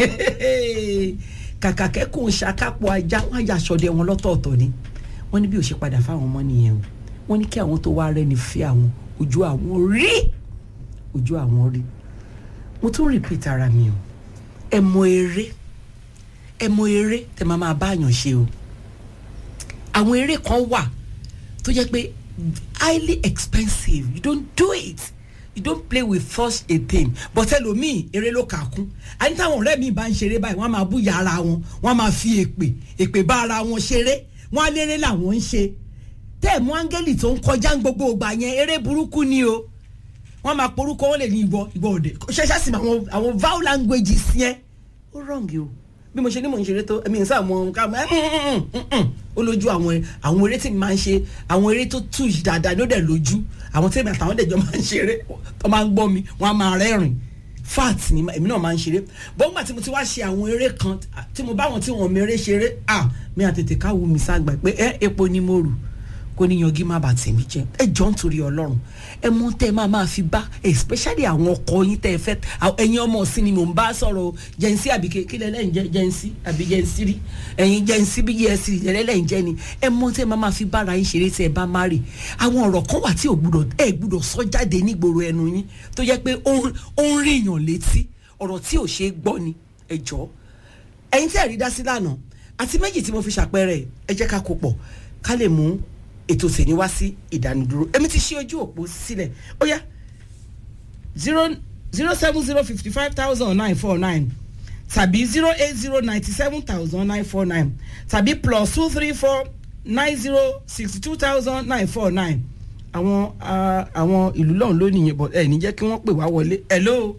kàkà kẹ́kọ̀ọ́ ṣàkápọ̀ ajá wọ́n á yà sọdẹ wọn lọ́tọ̀ọ̀tọ̀ ni wọ́n ní bí ò ṣe padà fáwọn ọmọ nìyẹn o wọ́n ní kí àwọn tó wá rẹ́ni fẹ́ àwọn ojú àwọn rí ojú àwọn rí mo tún repeat ara mi o ẹ mọ eré ẹ mọ eré tẹ máa máa báyàn ṣe o àwọn eré kan wà tó jẹ́ pé highly expensive you don't do it you don't play with such a thing but ẹlòmíì eré ló kà kún àyìn táwọn ọ̀rẹ́ mi bá ń ṣeré báyìí wọ́n á máa búyà ara wọn wọ́n á máa fi èpè èpè bá ara wọn ṣeré wọ́n á léré làwọn ń ṣe tẹ́ẹ̀mú áńgẹ́lì tó ń kọjá ń gbogbo ìgbà yẹn eré burúkú ni o wọ́n máa porúkọ wọ́n lè ní ìwọ ìwọ òde ṣẹṣẹ sì àwọn àwọn vowel languages yẹn ó wrong o bí mo ṣe ní mò ń ṣeré tó ẹ̀mí ìsá àwọn ká ó lójú àwọn àwọn eré tí mi máa ń ṣe àwọn eré tó tù yìí dáadáa ló dẹ̀ lójú àwọn tí èmi àtàwọn dẹ̀jọ́ máa ń ṣeré tó máa ń gbọ́ mi wọ́n á máa rẹ́rìn fat ni èmi náà máa ń ṣeré bọ́ngbà tí mo ti wá ṣe àwọn eré kan tí mo bá wọn tí wọn mèrè ṣeré ah mi àtètè káwọ́ mi ságbà pé ẹ epo ni mo rù kó ní yangi má bàa tèmi jẹ ẹ jọ ń torí Ọlọ́run ẹ mọ tẹ ẹ máa máa fi bá especially àwọn ọkọ yín tẹ ẹ fẹ́ ẹ̀yin ọmọ ọsìn ni mò ń bá sọ̀rọ̀ jẹnsí àbí kílẹ lẹ́yìn jẹ jẹnsí àbí jẹnsí rí ẹ̀yin jẹnsí bí yẹsì lẹ́yìn jẹ ni ẹ mọ tẹ ẹ máa máa fi bára yín ṣeré tẹ ẹ bá má rè àwọn ọ̀rọ̀ kan wà tí ò gbúdọ̀ ẹ gbúdọ̀ sọ jáde nígboro ẹnu yín tó jẹ́ pé ó ń ríyàn létí ọ̀rọ̀ tí ò ṣeé gbọ́ ni ẹ jọ ẹ̀yin tí ẹ rí dá sí lánàá àti méjì tí mo fi ṣàpẹẹrẹ ẹ jẹ́ ká kó pọ̀ ká lè mú ètò ìsèní wá sí ìdánudúró èmi ti ṣí ojú òpó sílẹ̀ ó yá zero zero seven zero fifty five thousand nine four nine tàbí zero eight zero ninety seven thousand nine four nine tàbí plus two three four nine zero sixty two thousand nine four nine àwọn àwọn ìlú lọ́hùn lónìí yẹn bọ̀ ẹ̀ ní jẹ́ kí wọ́n pè wá wọlé hello.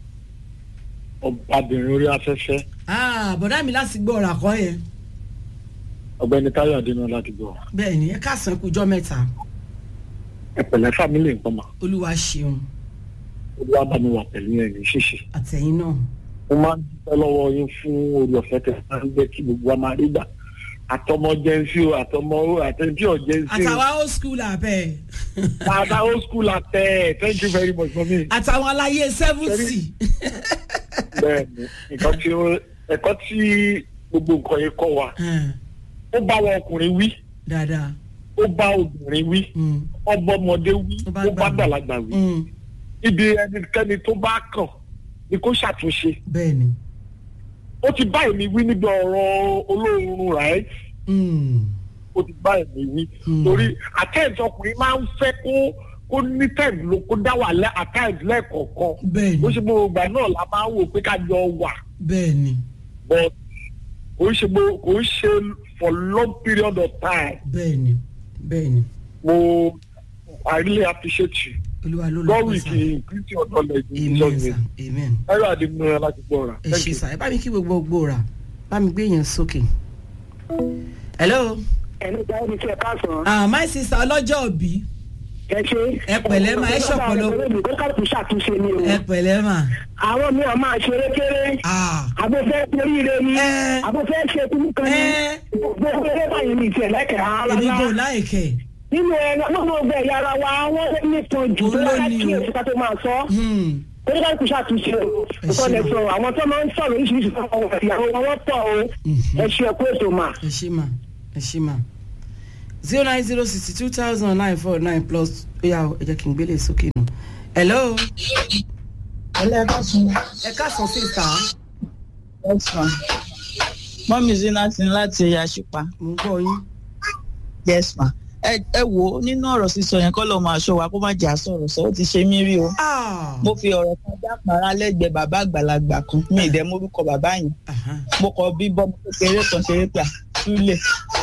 ọbabìnrin orí afẹ́fẹ́. bọ̀dá mi láti gbọ́ ọ̀rọ̀ àkọ́ yẹn ọ̀gbẹ́ni táyọ̀ adéná láti gbọ́. bẹ́ẹ̀ ni ẹ káàsán kújọ́ mẹ́ta. ẹ̀pẹ̀lẹ́ fámílì nǹkan mà. olúwa ṣeun. olúwa bá mi wà pẹ̀lú ẹ̀ ní ṣíṣe. àtẹ̀yìn náà. mo máa ń dúpẹ́ lọ́wọ́ yín fún orí ọ̀fẹ́ tẹ̀ máa ń jẹ́ kí gbogbo wa máa rí gbà. àtọmọ jẹnsí o àtọmọ àtẹnjí ọ̀ jẹnsí o. àtàwọn old school àbẹ. àtàwọn old school àtẹ thank you very much mọ́mí. àtàwọn aláyé seventy. bẹ́ẹ̀ni nǹkan tí ẹ̀kọ́ tí gbogbo nǹkan yẹn kọ́ wa ó bá wọn ọkùnrin wí. dáadáa. ó bá obìnrin wí. ó bá ọmọdé wí. ó bá gbàlagbà wí. ibi ẹnikẹ́ni tó bá kàn ni kó ṣàtúnṣe. bẹ́ẹ̀ni. ó ti bá èmi wí níbi ọ̀rọ̀ olóorun right. ó ti bá èmi wí. torí àtẹ̀yìntì ọkùnrin máa ń fẹ́ kó kó ní tẹ̀m ló kó dá wà lẹ́ àtẹ̀yìntì lẹ́ẹ̀kọ̀ọ̀kan. bẹ́ẹ̀ni. ó ṣe gbogbo ìgbà náà la máa ń wò pé ká jọ wà. bẹ́ẹ̀ni. but kò ń ṣe kò ń ṣe for long period of time. bẹ́ẹ̀ni bẹ́ẹ̀ni. mo i really appreciate you. olúwa ló lọ God will increase your knowledge in amen Jesus sir name. amen. ẹ̀rọ àdìmúra láti gbọ́ ra. ẹ ṣe sà ẹ bá mi kí gbogbo gbòòrà bá mi gbé yẹn sókè. hello. ẹni tí a ní kí ẹ káàsán. ah my sister ọlọ́jọ́ òbí ẹ ṣe. ẹ pẹ̀lẹ́ mà, ẹ ṣọ̀pọ̀lọ. kó kálukú ṣàtúnṣe ni o. ẹ pẹ̀lẹ́ mà. àwọn mi ò máa ṣeré kéré. ah àbòfẹ́ toríire ni. Ẹ. àbòfẹ́ ṣe kúrú kan ni. Ẹ. gbogbo eré báyìí ní ìtẹ̀ lẹ́kẹ̀ẹ́ ara èmi kò wa. láìkẹ́. nínú ẹ̀rọ nínú ọgbẹ́ ẹ̀yà ara wa wọ́n nípọn jù tó Òun ló yára ní kí o. èsì ká tó máa sọ. Hmm. kó kálukú ṣàtúnṣe o. Ẹ nǹkan ṣe lè mà. sọ àwọn tó máa ń sọ̀rọ̀ oríṣiríṣi fún ọmọ ìyàwó wọn wọ́n pọ̀ o. Mhm. ẹ ṣe ẹ̀kú ètò mà. ẹ ṣe mà ẹ ṣe mà zero nine zero sixty two thousand nine four nine plus ó yà ẹ jẹ́ kí n gbélé sókè nù. hello ẹlẹ́kọ̀sùn ẹ káàsán sísá ẹ̀sán mọ́mí zinati láti àṣìpa mo ń gbọ́ yín. yes ma ẹ ẹ wo nínú ọ̀rọ̀ sísọ yẹn kọ́ lọ́ọ́ máa ṣọ́ wa kó má jà sọ̀rọ̀ sọ ó ti ṣe mí rí o Ah. mo fi ọ̀rọ̀ kan dápàrà lẹ́gbẹ̀ẹ́ bàbá àgbàlagbà kan mi ì dẹ́ morúkọ bàbá yẹn Aha. mo kọ bí bọ́mọ kékeré kan ṣeré pé àtúlẹ̀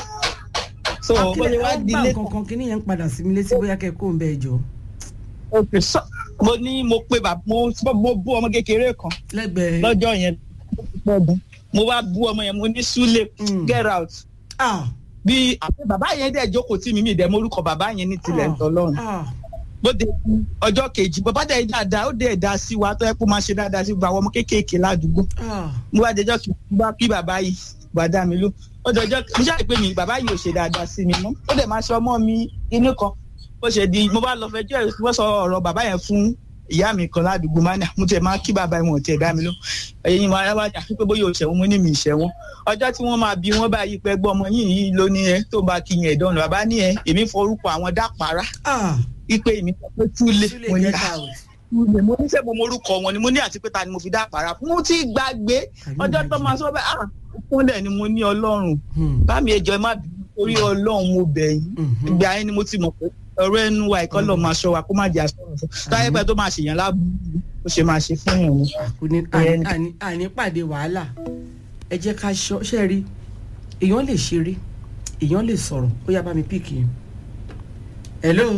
so bó ṣe wá Akílẹ̀ dilé ọgbà kankan kí nìyẹn ń padà sí mi létí bóyá kẹ́ kó ń bẹ ẹjọ́ òkè sọ mo ní mo pe bàbá mo mo bú ọmọ kékeré kan lẹ́gbẹ̀ẹ́. lọ́jọ́ yẹn pọ̀gùn mo wá bú ọmọ yẹn mo ní súlẹ̀ Mm. get out Ah. bí àpẹ bàbá yẹn dẹ̀ jókòó tí mi mi dẹ̀ morúkọ bàbá yẹn ní tilẹ̀ ń tọ́lọ́run Ah. bó de ọjọ́ kejì bàbá dẹ̀ dáadáa ó dẹ̀ dá sí wa tó yẹ kó máa ṣe dáadáa sí gbogbo àwọn ọmọ kéékèèké ládùúgbò Ah. mo wá dẹjọ́ kí n bá kí bàbá yìí gbàdá mi ló ó dẹjọ́ mo ṣáà pé mi bàbá yìí ò ṣe dáadáa sí mi mọ́ ó dẹ̀ máa ṣe ọmọ mi inú kan bó ṣe di mo bá lọ fẹjọ́ ẹ̀ wọ́n sọ ọ̀rọ̀ bàbá yẹn fún ìyá mi kan ládùúgbò máa ní mo tiẹ̀ máa kí bàbá yẹn wọn ò tiẹ̀ dá mi ló ẹ̀yin mo ara wá jà pé bóyá òṣèwọ́n mo ní mi ìṣẹ́wọ́n ọjọ́ tí wọ́n máa bí wọ́n bá yí pẹ́ gbọ́ ọmọ yìí yìí ló ní ẹ tó bá kí yẹn ìdánwò bàbá ní ẹ èmi forúkọ àwọn dápàrá Ah. ipe èmi sọ pé túlé Súlè mo ní get à out. túlé mo ní sẹ́ mo morúkọ wọn ni mo ní àti pé ta ni mo fi dápàrá fún mo ti gbàgbé Àbí ọjọ́ tó ìbàjẹ́. máa sọ bẹ́ẹ̀ ah fúnlẹ̀ ni mo ní ọlọ́run Hmm. bá mi ẹjọ́ ẹ má bínú torí ọlọ́run mo bẹ̀ yín Mhm. ìgbà yẹn ni mo ti mọ̀ pé ọ̀rọ̀ ẹnu wa ẹ̀kọ́ lọ́ọ́ máa ṣọ́ wa kó má jẹ́ àsọ̀rọ̀ sọ táyé pẹ́ tó máa ṣèyàn lábúrú ó ṣe máa ṣe fún yàn ni. kò ní àní- àní- àní pàdé wàhálà ẹ jẹ́ ká ṣọ́ ṣe rí èèyàn lè ṣeré èèyàn lè sọ̀rọ̀ ó yá bá mi píìkì yẹn. hello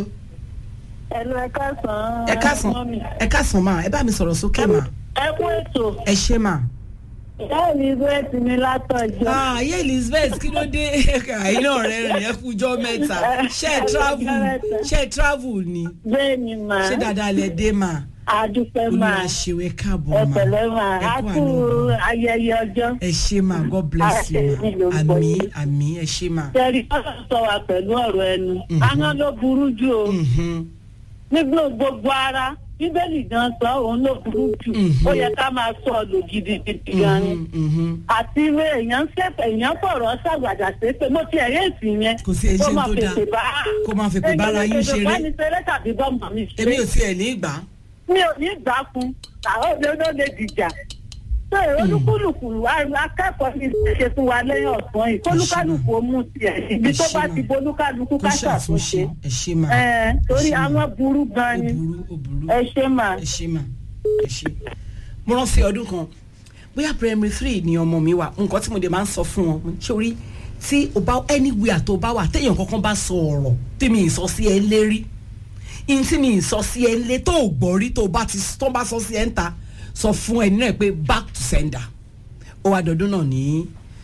ẹnu ẹ káàsán. ẹ káàsán mọ́mì. ẹ káàsán máa ẹ bá mi sọ̀rọ̀ sókè mà ẹ kú ètò ẹ ṣe mà. ìyá elizabeth ní látọjọ́. ayé elizabeth kí ló dé àìní ọ̀rẹ́ rìn ẹ kújọ́ mẹ́ta ṣe é travel ṣe é travel ni bẹ́ẹ̀ ni mà ṣé dáadáa lẹ dé mà àdúpẹ́ mà olùwà ṣèwé káàbọ̀ ẹ mà pẹ̀lẹ́ mà ẹ á kú kú àná. ayẹyẹ ọjọ́. ẹ ṣe mà god bless you Ara ẹni ló mà ń bọ̀ àmì yìí. àmì ẹ ṣe mà. tẹ̀rí ọ̀sán sọ wa pẹ̀lú ọ̀rọ̀ ẹnu. Mhm. ahọ́n ló burú jù o Mhm. nígbà gbogbo ara bíbélì gan sọ òun ló burú jù Mhm. ó yẹ ká máa sọ ọ lò gidigidi gan ni. Mhm, mhm. àti ìwé èèyàn ń ṣèpè èèyàn fọ̀rọ̀ ṣàgbàdà ṣépè mo ti ẹ̀yẹ́ ìsìn yẹn. Kò sí ẹ̀ṣẹ̀ kó máa tó dáa. fèsì bá Kó máa fèpè bára yín ṣeré. èèyàn lè fèsì bá ní ṣeré tàbí bọ́mọ mi ṣeré. èmi ò tiẹ̀ ní ìgbà. mi ò ní gbà fún àwọn òde ló lè dìjà. ṣé olúkúlùkù akẹ́kọ̀ọ́ ní ṣe fún wa lẹ́yìn ọ̀sán yìí kólúkálùkù ó mú tiẹ̀ ibi tó bá ti bolúkálùkù kó ká ṣàtúnṣe ṣàtúnṣe. ẹ ṣe mà. ẹ torí Ẹ ṣé mà. àwọn burú ó gan ni burú ó burú. ẹ ṣe mà. ẹ ṣe mà ẹ ṣe. mo rántí ọdún kan bóyá primary three ni ọmọ mi wà nǹkan tí mo dé máa ń sọ fún wọn mo ní, sórí tí o bá anywhere tó bá wà téèyàn kankan bá sọ ọ̀rọ̀ tí mi ì sọ sí ẹ lérí in tí mi ì sọ sí ẹ lé tó o gbọ́ rí tó o bá ti tó bá sọ sí ẹ ń ta sọ fún ẹ nínú ẹ pé back to sender ó wá dọdún náà ní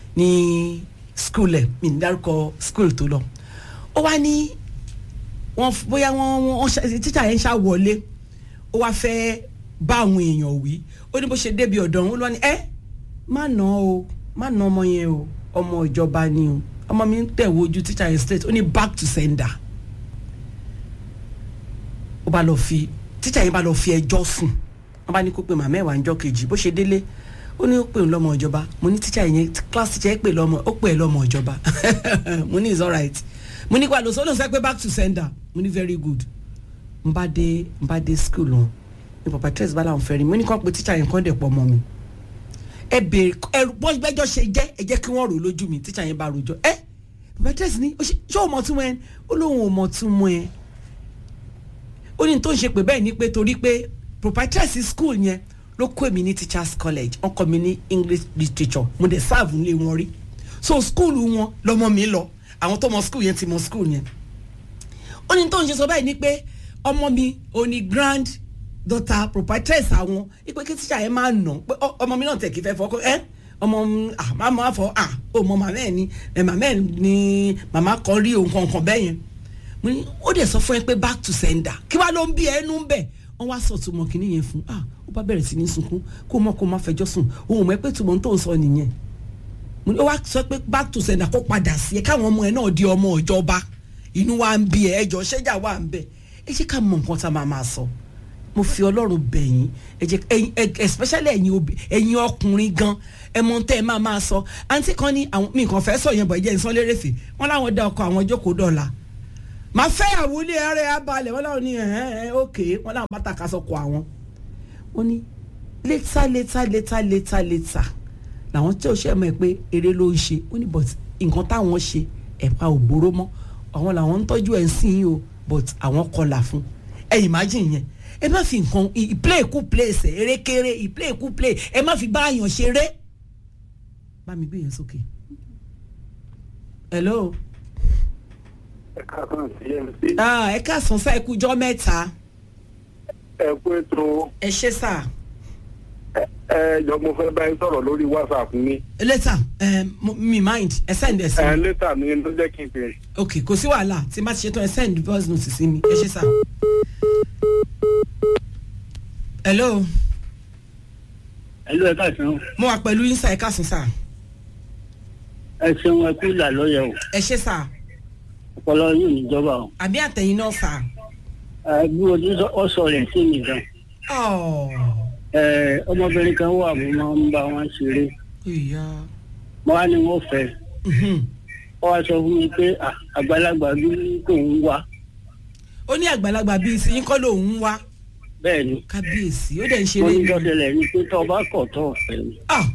ní school ẹ mi ní dárúkọ school tó lọ ó wá ní wọn f- bóyá wọn wọn ṣe- tíṣà yẹn ṣá wọlé ó wá fẹ́ bá àwọn èèyàn wí ó ní bó ṣe débi ọ̀dọ̀ òun ló ní ẹ má nà o má nà ọmọ yẹn o ọmọ ìjọba ni o ọmọ mi ń tẹ̀ wojú tíṣà yẹn straight ó ní back to sender ó bá lọ fi tíṣà yẹn bá lọ fi ẹjọ́ sùn wọn bá ní kó pe màmá ẹ̀ wá ńjọ́ kejì bó ṣe délé ó ní ó pè ń lọ́mọ ìjọba mo ní tíṣà yẹn class teacher ẹ̀ pè lọ́mọ ó pè ẹ́ lọ́mọ ìjọba mo ní it's alright mo ní kwado sọ́dọ̀ sẹ́ pé back to sender mo ní very good n bá dé n bá dé school wọn ní papa tres bá làwọn fẹ́ rí mo ní kàn pé tíṣà yẹn kàn dẹ̀ pọ̀ mọ́ mi ẹ béèrè ẹ bọ́n bẹ́jọ́ ṣe jẹ́ ẹ jẹ́ kí wọ́n rò lójú mi tíṣà yẹn bá rojọ́ ẹ papa tres ní ó ṣe ṣé o mọ̀ tún mọ́ ẹ ó lóun ò mọ̀ tún mọ́ ẹ ó ní tó ń ṣe pé bẹ́ẹ̀ ni pé torí pé proprietress school yẹn ló kó èmi ní teachers college wọ́n kọ́ mi ní english literature mo dẹ̀ serve nílé wọn rí so school wọn lọmọ mi lọ àwọn tó mọ school yẹn ti mọ school yẹn ó ní tó ń ṣe sọ báyìí ni pé ọmọ mi ò ní grand daughter proprietress àwọn ipe kí tíṣà yẹn máa nà pé ọ- ọmọ mi náà tẹ̀ kí fẹ́ fọ́ ẹ ọmọ mi, ah màmá fọ ah ó mọ màmá ẹ ni ẹ màmá ẹ ni màmá kan rí òun kankan bẹ́ẹ̀ yẹn mo ní ó dẹ̀ sọ fún ẹ pé back to sender kí wàá ló ń bí ẹnu bẹ̀ wọ́n wá sọ tùmọ̀ kínní yẹn fún ah ó bá bẹ̀rẹ̀ sí ní sunkún kó mọ̀ kó má fẹjọ́ sùn òun mọ̀ ẹ́ pé tùmọ̀ tó ń sọ nìyẹn mo ní ó wá sọ pé back to sender kó padà sí ẹ káwọn ọmọ ẹ náà di ọmọ ìjọba inú wa ń bí ẹ ẹjọ ṣẹjà wà ń bẹ ẹ ṣe ká mọ nǹkan tá a máa máa sọ mo fi ọlọ́run bẹ̀yìn ẹ jẹ́ ẹ̀yin ẹ- especially ẹ̀yin obì ẹ̀yin ọkùnrin gan ẹ mọ tẹ́ ẹ máa máa sọ àǹtí kan ní àwọn mi kàn fẹ́ sọ yẹn bọ̀ ẹ jẹ́ ìsan lérèfé wọ́n láwọn dá ọkọ àwọn jókòó dọ̀la màá fẹ́ àwọlé ẹrẹ́ abalẹ̀ wọ́n láwọn ní ẹ̀hẹ́n ẹ̀ ókè wọ́n láwọn bá tàka sọkọ àwọn wọ́n ní létà létà létà létà létà làwọn tí ò ṣe mọ̀ ẹ́ pé eré ló ń ṣe ó ní but nǹkan táwọn ṣe ẹ̀pà ò gbóró mọ́ àwọn làwọn ń tọ́jú ẹ̀ ń sìn yín o but àwọn kọlà fún ẹ imagine yẹn ẹ má fi nǹkan ì- ìplay kú play ẹsẹ̀ erékeré ìplay kú play ẹ má fi bá àyàn ṣeré bá mi gbé yẹn sókè. hello ah, ẹ káàsán sá ẹ kú jọ́ mẹ́ta ẹ kú ètò ẹ ṣé sá ẹ jọ mo fẹ́ bá yín sọ̀rọ̀ lórí whatsapp mi later um, mo- mi mind ẹ send ẹ sí ẹ mi létà mi ló jẹ́ kí n pè é. ok kò sí wàhálà tí n bá ti ṣe tán ẹ send voice note sí mi ẹ ṣé sá. hello ẹlú ẹ káàsán mo wà pẹ̀lú yín sá ẹ káàsán sá ẹ ṣeun ẹ kú ìlà lọyẹ o ẹ ṣé sá ọpọlọ yóò níjọba o àbí àtẹ̀yìn náà sá. ẹ bí o ti sọ ọ sọ rẹ sí mi gan Oh, ẹ ọmọbìnrin kan wà mo máa ń bá wọn ṣeré ìyá. mo wá ní wọn fẹ́ Mhm. ọ wá sọ fún mi pé à, àgbàlagbà bí kò ń wá ó ní àgbàlagbà bíi sí yín kọ́ lòun ń wá bẹ́ẹ̀ ni kábíyèsí ó dẹ̀ ń mo ṣeré ní ni. dọ́tẹ̀lẹ̀ ní pé tọ́ ọ bá kọ̀ tọ́ ọ̀fẹ́ mi Ah,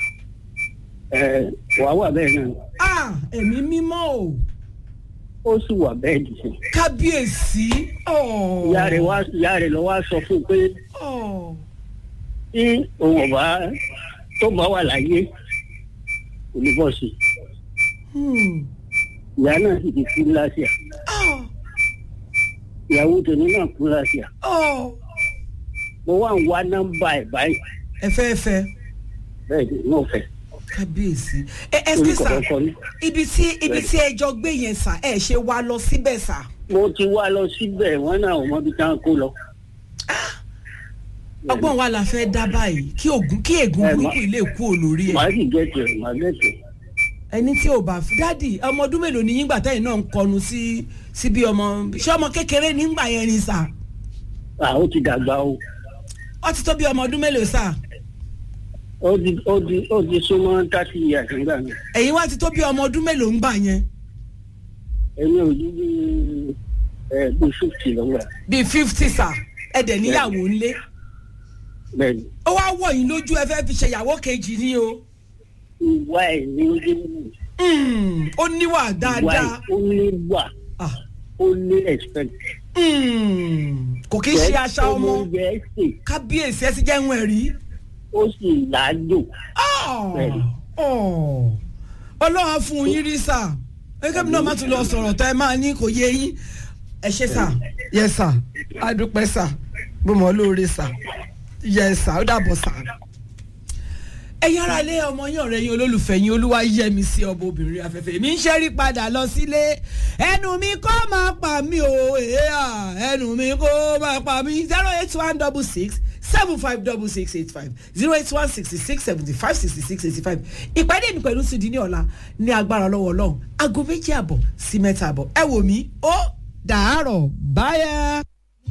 ẹ wàá wà bẹ́ẹ̀ náà ah, ẹ̀mí mímọ́ o ó sì wà bẹ́ẹ̀ dì sí kábíyèsí. Oh. ìyá rẹ̀ wá ìyá rẹ̀ lọ wá sọ fún un pé Oh. tí òun ọba tó bá wà láyé kò ní bọ́ sí i Hmm. ìyá náà sì ti kú láṣìá Oh. ìyàwó tèmi náà kú láṣìá Oh. mo wá ń wá nọ́mbà ẹ̀ báyìí ẹ fẹ́ ẹ fẹ́ bẹ́ẹ̀ ni mo fẹ́ kábíyèsí. ẹ ẹ Orúkọ ṣe sà kọ̀ọ̀kan ni. ibi tí ibi tí ẹ jọ gbé yẹn sà ẹ ṣe wá lọ síbẹ̀ sà. mo ti wá lọ síbẹ̀ wọ́n náà ò mọbi tá à ń kó lọ. ọgbọ́n wa la fẹ́ dá báyìí kí ògùn kí ègún Ẹ, ma- burúkú ilé kú olórí ẹ̀. màá sì gẹ̀tẹ̀ màá gẹ̀tẹ̀. ẹni tí ò bá fi dádì ọmọ ọdún mélòó ni yíngbà tẹ́yìn náà ń kọnu sí sí bí ọmọ ṣé ọmọ kékeré nígbà yẹn ni sà à ó ti dàgbà o ó ti tó bí ọmọ ọdún mélòó sà ó ti ó ti ó ti súnmọ́ thirty years nígbà mi. ẹ̀yin wá ti tó bí ọmọ ọdún mélòó ń gbà yẹn èmi ò ní bí ẹ bí fifty lọ́wọ́ bíi fifty sà ẹ dẹ̀ níyàwó ńlé bẹ́ẹ̀ ni ó wá wọ̀ yín lójú ẹ fẹ́ fi ṣe ìyàwó kejì ni o ìwà ẹ̀ ní ojú wù Mm, ó níwà ìwà ẹ̀ dáadáa ó ní wà Ah, ó ní respect. mm, kò kí ń ṣe aṣa ọmọ oúnjẹ ẹ̀ sè kábíyèsí ẹ ti jẹ́ ń ẹ̀rí. ó sì láàjò. Bẹ́ẹ̀ni. ọlọ́run á fún yín rí sà gẹ́gẹ́ bí náà má tún lọ sọ̀rọ̀ tó ẹ máa ní kò yé yín ẹ ṣe sà yẹ sà adúpẹ́ sà bó mọ̀ lóore sà yẹ sà ó dàbọ̀ sà. ẹ̀yin ará ilé ọmọ yín ọ̀rẹ́ yín olólùfẹ́ yín olúwa yẹ mi sí ọmọ obìnrin afẹ́fẹ́ mi ń ṣẹ́rí padà lọ sílé ẹnu mi kó máa pa mí o èèyàn ẹnu mi kó máa pa mí zero eight one double six seven five double six eight five zero eight one sixty six seventy five sixty six eighty five ìpàdé mi pẹ̀lú sídi ní ọ̀la ní agbára lọ́wọ́ ọlọ́run aago méjì àbọ̀ sí mẹ́ta àbọ̀ ẹ wò mí ó dàárọ̀ báyà.